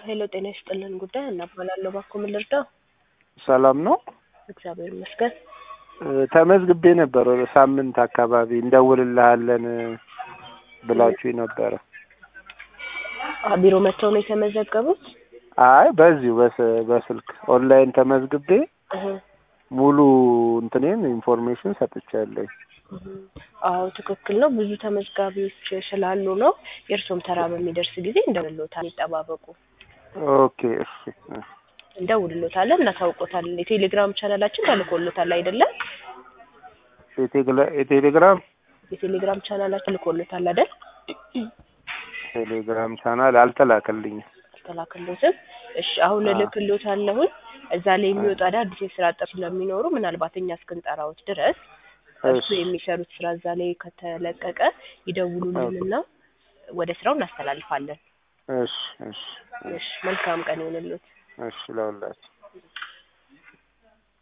ሄሎ ጤና ይስጥልን ጉዳይ እናባላለሁ እባክዎ ምን ልርዳው? ሰላም ነው። እግዚአብሔር ይመስገን። እ፣ ተመዝግቤ ነበር ወደ ሳምንት አካባቢ እንደውልልሃለን ብላችሁ ነበረ። አ ቢሮ መጥተው ነው የተመዘገቡት? አይ በዚሁ በስ- በስልክ ኦንላይን ተመዝግቤ እህ ሙሉ እንትኔን ኢንፎርሜሽን ሰጥቻለሁ። እህ። አዎ ትክክል ነው። ብዙ ተመዝጋቢዎች ስላሉ ነው። የእርሶም ተራ በሚደርስ ጊዜ እንደውልሎታል፣ ይጠባበቁ። ኦኬ እሺ እሺ። እንደውልሎታለን፣ እናሳውቆታለን። የቴሌግራም ቻናላችን ተልኮሎታል አይደለም? የቴሌ- የቴሌግራም የቴሌግራም ቻናላችን ተልኮሎታል አይደል? ቴሌግራም ቻናል አልተላከልኝም። አልተላከሎትም። እሺ አሁን አዎ። እልክሎታለሁኝ። እዛ ላይ የሚወጡ አዳዲስ የስራ ጥሪ ስለሚኖሩ ምናልባት እኛ እስክንጠራዎት ድረስ እርሱ እሺ የሚሰሩት ስራ እዛ ላይ ከተለቀቀ ይደውሉልንና ወደ ስራው እናስተላልፋለን። እሺ እሺ እሺ መልካም ቀን ይሁንልዎት። እሺ ለሁላችሁ